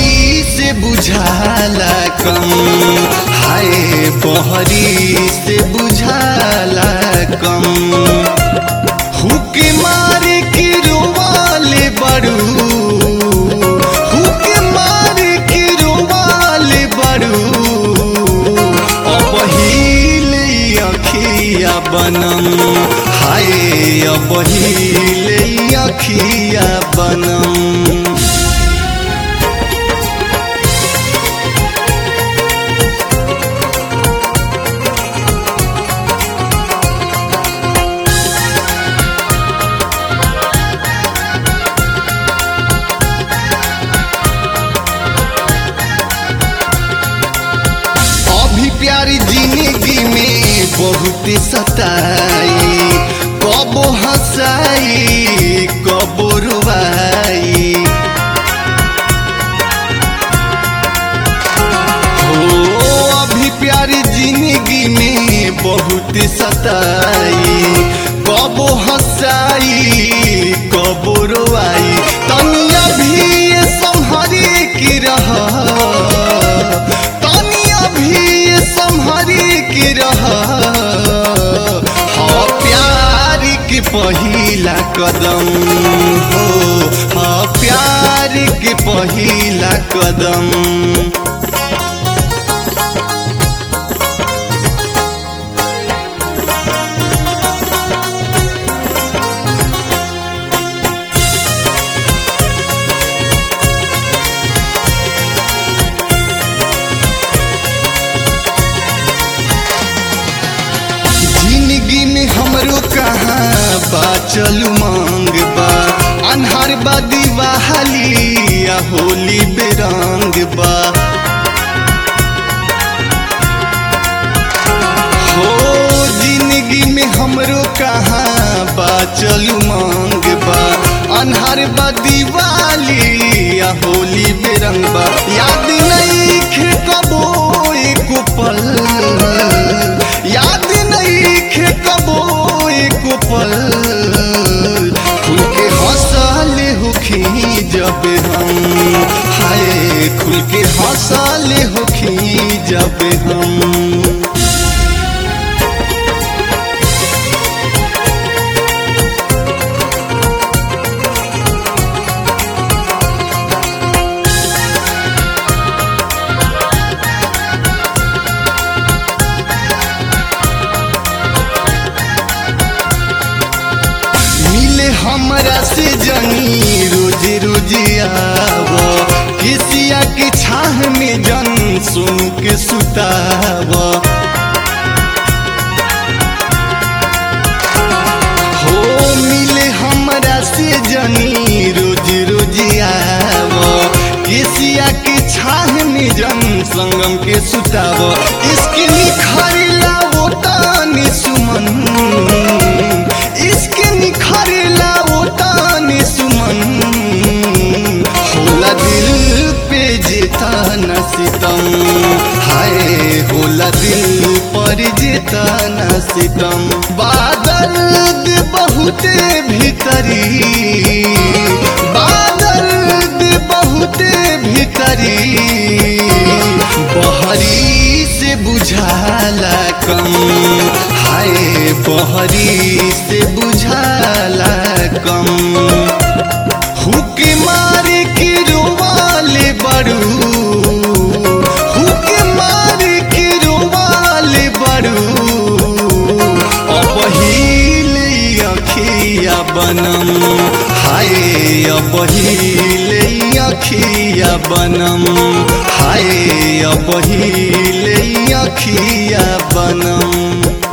बहरी से बुझाला कम हाय बहरी से बुझाला कम हुक मार के रोवाले बड़ू हुक मार के रोवाले बड़ू अपहिले अखिया बनम हाय अपहिले अखिया बनम अभी प्यारी जिंदगी में बहुत सताई कबो हंसाई कबो रुवाई हो अभी प्यारी जिंदगी में बहुत सताई कबो हंसाई कबो रुवाई तनिया भी ये संहरी की रहा तनिया भी ये संहरी की रहा हाँ प्यार के पहिला कदम हो हाँ प्यार के पहिला कदम जिंदगी में हमरो कहाँ बाचल मांग बा अन्हार बा दिवाली या होली बेरंग बा हो जिंदगी में हमरो कहाँ बाचल मांग बा अन्हार बा दिवाली या होली बेरंग बा याद नहीं खे कबो एक पल याद नहीं खे कबो एक पल खुल के हंसले होखी जब हम हाय खुल के हंसले होखी जब हम मिले हमरा से जनी रोज रोज आव किसिया के छाह में जन सुन के सुताव हो मिले हमरा से जनी रोज रोज आव किसिया के छाह में जन संगम के सुताव इसके निखरला वो तानी सुमन इसके निखरला वो तानी सुमन होला दिल पे जेता न सितम हाय होला दिल पर जेता न सितम बादल बहुते भीतरी बादल बहुते भीतरी बहरी से बुझाला कम हाय बहरी से बुझाला कम हुक मार के रोवाले बड़ू हुक मार के रोवाले बड़ू अपहिले अखिया बनम हाय अपहिले अखिया बनम हाय अपहिले अखिया बनम